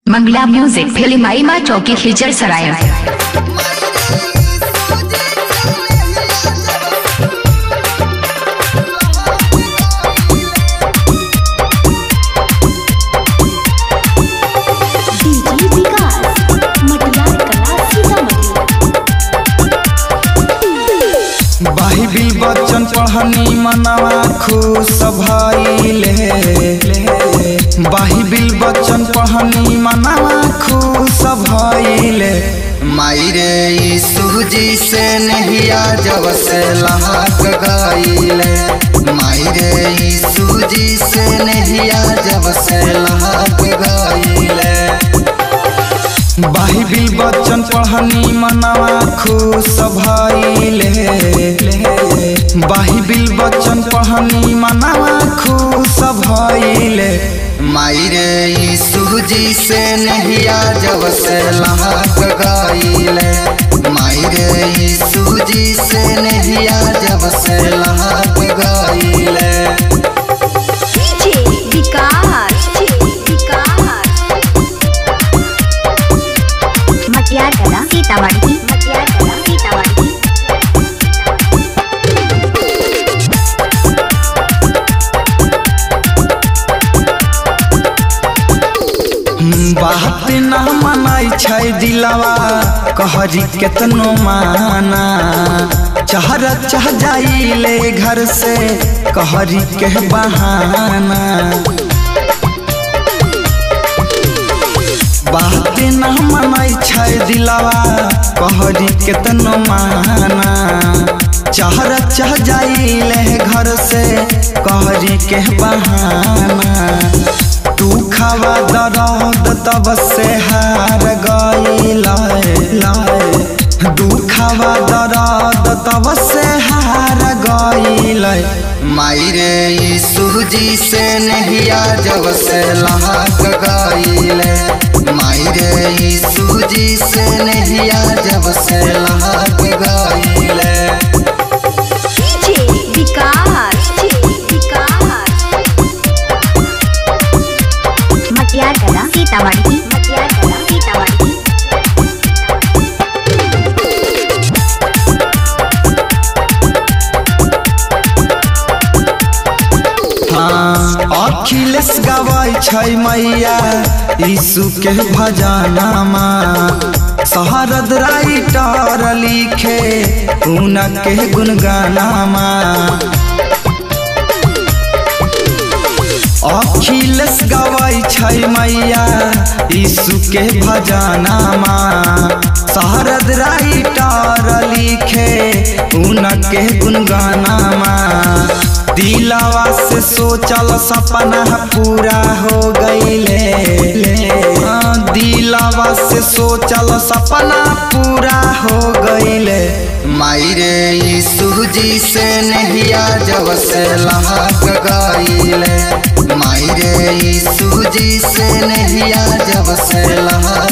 मंगला music film माँ चौकी खिचर सराय डीजे विकास मटियार कला सीतामढ़ी बाइबिल बच्चन पढ़नी मनवा खुश भइले बाइबिल बच्चन पढ़नी मनवा खुश भइले मायरे यीशु जी से नहिया जब से लहक गइले मायरे यीशु जी से नहिया जब से लहक गइले बाइबिल बच्चन पढ़नी मनवा खुश भइले बाइबिल बच्चन पढ़नी मनवा खुश भइले मायरे यीशु जी से नहिया जब से लहक गइले मायरे यीशु जी से नहिया जब से लहक गइले डीजे विकास विकास मटियार कला सीतामढ़ी मटियार कला सीतामढ़ी बात ना मनाई छै दिलवा कहरी केतनो माना चहर चह जाइले घर से कहरी के बहाना बात ना मनाई छै दिलवा कहरी केतनो माना चहर चह जाइले घर से कहरी के बहाना तू खावा दर्द तब से हार गईल दुखावा दर्द तब से हार गईल मायरे यीशु जी से नहिया जब से लहक गईले मायरे यीशु जी से नहिया जब से लहक गईले डीजे विकास विकास मटियार कला सीतामढ़ी मटियार कला सीतामढ़ी हाँ अखिलेश गवाई छै मैया यीशु के भजनामा शहरद राइटर लिखे उनके गुनगानामा अखिलेश गवाई छै मैया यीशु के भजनामा शहरद राइटर लिखे उनके गुनगानामा दिलावा से सोचल सपना पूरा हो गईले हाँ, दिलावा से सोचल सपना पूरा हो गईले मायरे यीशु जी से नहिया जब से लहक गईले मायरे यीशु जी से नहिया जब से लहक